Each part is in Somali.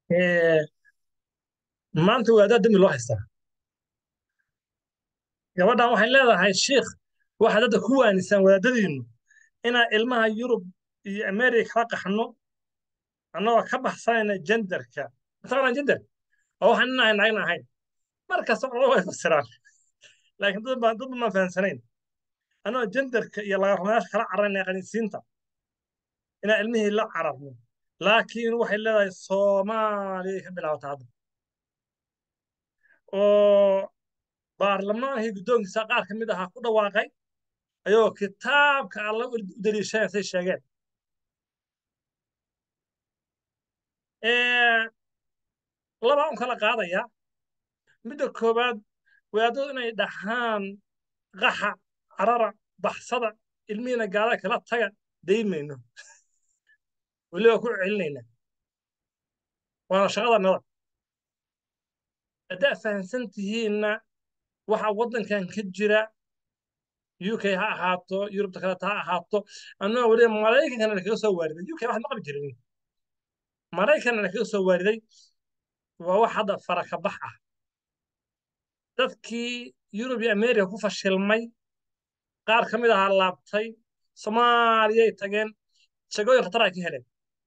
Eh, maanta waadaa dembi loo haystaa gabadhan waxay leedahay shiikh waxaad hadda ku waanisaan wadaadadiinnu inaan ilmaha yurub iyo amerika kala qaxno annagoo ka baxsanayna jenderka mataqaanaa jender oo waxaan nin ahayn nagna ahayn markasta culamadu way fasiraan laakiin dad baan dad baan fahamsanayn annagoo jenderka iyo laga rumayaasha kala cararayna qaniisiinta inaan ilmihii la cararno laakiin waxay leedahay soomaaliyay ka bilaabataa hadda oo baarlamaankii guddoonkiisa qaar ka mid ahaa ku dhawaaqay ayagoo kitaabka alla u daliishanaya say sheegeen labaa un kala qaadaya midda koowaad wadaadadu inay dhahaan qaxa carara baxsada ilmihiina gaala kala taga daymayno weliba ku celinayna waana shaqada nada haddaa fahamsan tihiinna waxa waddankan ka jira UK ha ahaato Yurubta kaleta ha ahaato annagoo weliba Maraykankana lakaga soo waariday UK wax ma qabi jirin Maraykanna lakaga soo waariday waa wax hadda faraka bax ah dadkii Yurub iyo Amerika ku fashilmay qaar ka mid ahaa laabtay Soomaaliyay tageen shaqooyin khatar ay ka heleen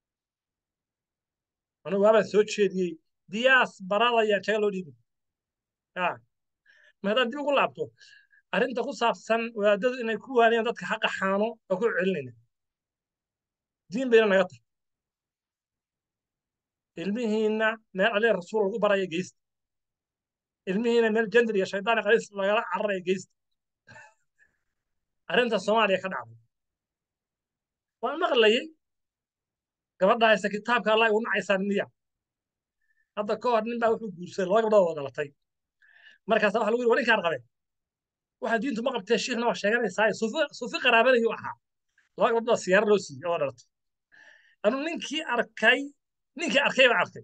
anigu waabaan soo jeediyey diyaas barada ayaa jaga loo dhiibay ma haddaan dib ugu laabto arrinta ku saabsan wadaadadu inay ku waaniyaan dadka ha qaxaano oo ku celinayna diin bayna naga tahay ilmihiinna meel alee rasuul lagu baraya geysta ilmihiina meel jender iyo shaydaan qaliis lagala cararaya geysta arrinta soomaaliya ka dhacday waan maqlayay gabadha haysta kitaabka allah igu nacaysaan miya hadda ka hor nin baa wuxuu guursaday laba gabdhood oo dhalatay markaasa waxa lagu yiri war ninkaan qabe waxa diintu ma qabtee shiikhna waa sheeganaysaa suufi qaraabanayuu ahaa laba gabdhood siyaaro loo siiyey oo dhalatay anu ninkii arkay ninkii arkay baa arkay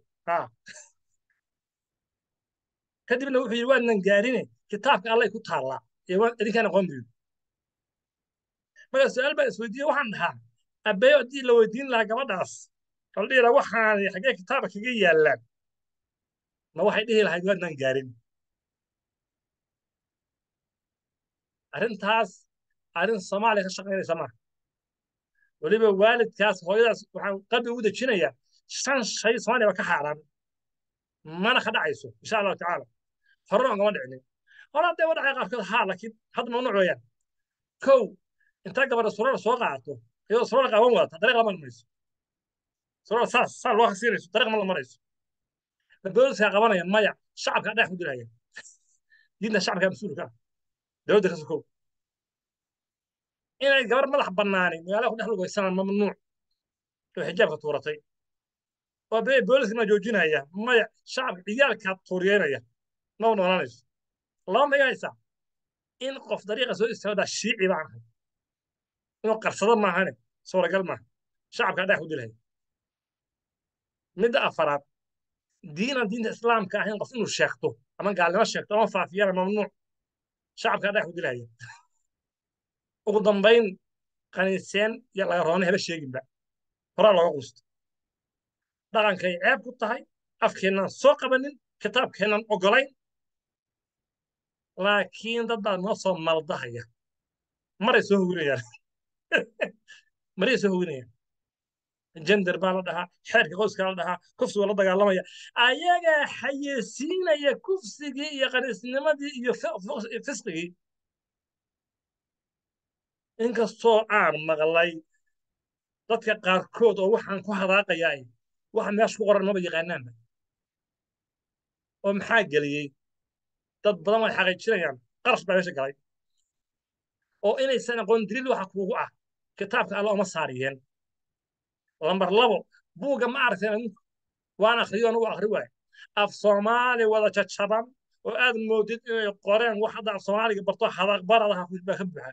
kadibna wuxuu yidhi waanan gaarine kitaabka allay ku taallaa ee idinkaan aqoon buyu markaa su-aal baan isweydiiyey waxaan dhahaa abeeyo haddii la weydiin lahaa gabadhaas la dhihi lahaa waxaan xaggee kitaabka kaga yaallaan ma waxay dhihi lahayd waadnan gaarin arrintaas arrin soomaaliya ka shaqaynaysa maaha weliba waalidkaas hooyadaas waxaan qalbi ugu dejinayaa shan shay soomaaliya ba ka xaaraan mana ka dhacayso insha allahu tacaala horena ugama dhicinin hore hadday wadhacay qaarkood haa laakiin hadda mamnuuc weeyaan kow intaa gabadha surar soo qaato iyadoo surar qaawan wadata dariiq lama marayso surar saas saa loo hasiinayso dariiq ma la marayso booliska qabanaya maya shacabka dhex ku dilaya diinta shacabka mas-uulka ah dowladda ka sokow inay gabar madax bannaani magaalada ku dhex lugaysanaan mamnuuc oo xijaabka tuuratay oo bee booliska ma joojinaya maya shacabka ciyaalka tuuriyeynaya ma noolaanayso laba ma haysaa in qof dariiqa soo istaagaa shiici baan ahay inuu qarsado maahane suuragal maaha shacabka dhex ku dilaya midda afaraad diinan diinta islaamka ahayn qof inuu sheegto ama gaalnimo sheegto ama faafiyana mamnuuc shacabka dhex ku dilaya ugu dambayn kaniiseen iyo laga roona haba sheeginba horaa looga quusto dhaqankay ceeb ku tahay afkeennan soo qabanin kitaabkeennan ogolayn laakiin dad baa noo soo maldahaya maray soo howinayaan maray soo howinayaan jender baa la dhahaa xeerka qoyska la dhahaa kufsiga la dagaalamaya ayagaa xayeysiinaya kufsigii iyo qaniisnimadii iyo fisqigii inkastoo aan maqlay dadka qaarkood oo waxaan ku hadaaqayaa waxa meesha ku qoran maba yaqaanaanba oo maxaa geliyey dad badan way xaqiijinayaan qarash baa meesha galay oo inaysan aqoon daliil waxa kuugu ah kitaabka alla uma saariyeen lambar labo buugga ma aragteen adinku waan akhriyo anugu akhri waaye af soomaali wada jajaban oo aad moodid inay qoreen wax hadda af soomaaliga barto hadaqbaradaha baa ka buuxa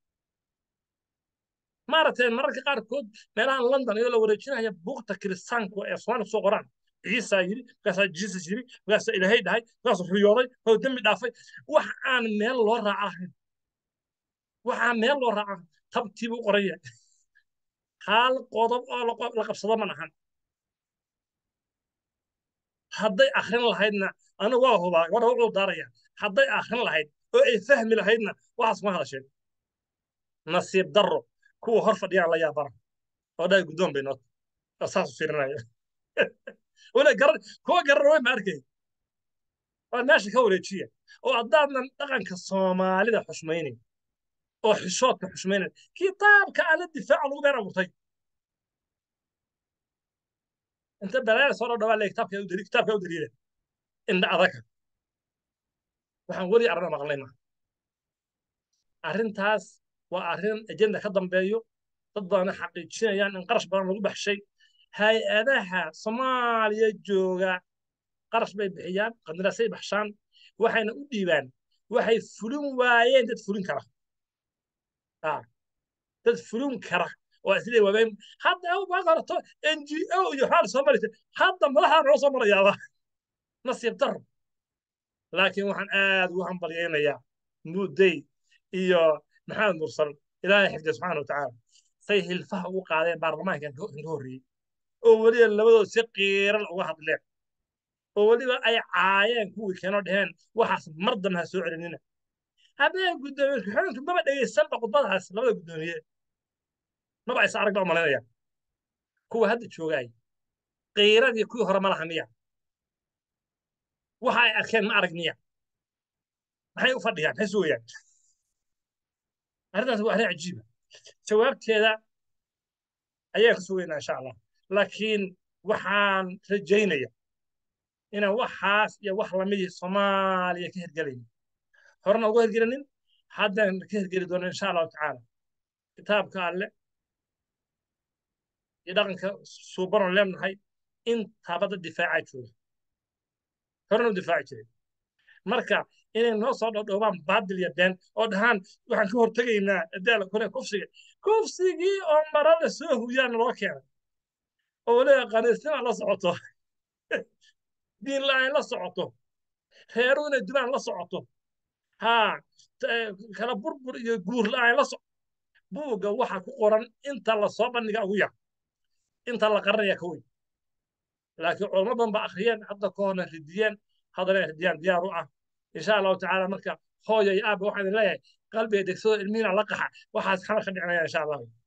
maaragteen mararka qaarkood meelahan london iyadoo la wareejinaya buugta kiristaanku ee soomaaliga soo qoraan ciisaa yiri markaasaa jisus yiri markaasaa ilaahay dhahay markaasuu riyooday oo dembi dhaafay wax aan meel loo raaca ahayn waxaa meel loo raaca tabtiibu u qoraya hal qodob oo la qabsado ma ahan hadday akhrin lahaydna anigu waa hubaa gabadha wuxuu daaraya hadday akhrin lahayd oo ay fahmi lahaydna waxaas kuma hadasheen nasiib darro kuwa hor fadhiyaan la yaabana oo dhahay guddoon bay noota oo saasu fiirinaya wala garan kuwa garan way ma arkay waa meesha ka wareejiya oo haddaadnan dhaqanka soomaalida xushmaynayn oo xishoodka xushmaynayn kitaabka alla difaaca lagu been abuurtay inta balaaya soo dhawaa le kitaabka u daliil kitaabka u daliila indha adaga waxaan weli arrin maqlay ma arrintaas waa arrin ajenda ka dambeeyo dad badanna xaqiijinayaan in qarash badan lagu baxshay hay-adaha soomaaliya jooga qarash bay bixiyaan qandaraasay baxshaan waxayna u dhiibaan waxay fulin waayeen dad fulin kara dad fulin kara oo islee waabeen hadda waad horato n g o iyo waxaa soo maraysa hadda madaxaa noo soo marayaaba nasiib daro laakiin waxaan aad ugu hambalyaynayaa muddey iyo maxamed mursal ilaahay xifdiya subxaana wa tacaala say hilfaha ugu qaadeen baarlamaankan ka horreeyey oo weliba labadood si qiiran uga hadleen oo weliba ay caayeen kuwii keenoo dheheen waxaas mar dambe ha soo celinina habeen guddoomiye ku-xigeenku maba dhegaysanba khudbadahaas labada guddoomiye maba aysa arag ba umalaynaya kuwa hadda joogaay qiiradii kuwii hore ma laha miya waxa ay arkeen ma arag miya maxay u fadhiyaan maxay sugayaan arrintaas waa arrin cajiiba jawaabteeda ayaan ka sugaynaa insha allah laakiin waxaan rajaynaya inaan waxaas iyo wax lamidii soomaaliya ka hergelayn horena uga hergelanin haddaan ka hergeli doono insha allahu tacaala kitaabka alle iyo dhaqanka suubanon leenahay intaaba dad difaacaa jooga horena u difaaci jiray marka inay noo soo dhodhoobaan baadil iyo been oo dhahaan waxaan ka hortegaynaa adaala kore kufsiga kufsigii oo mara la soo huyaan loo keenay oo weliba qaniisnima la socoto diin la-aan la socoto reeru inay dilaan la socoto haa kala burbur iyo guur la-aan la socoto buugga waxa ku qoran inta la soo bandhiga ugu yar inta la qaranaya ka weyn laakiin culamo badan ba akhriyeen hadda ka horna ridiyeen haddana ridiyaan diyaar u ah insha allahu tacaala marka hooyo iyo aabba waxaan leeyahay qalbiga degsado ilmihiina la qaxa waxaas xamar ka dhicinaya insha allahu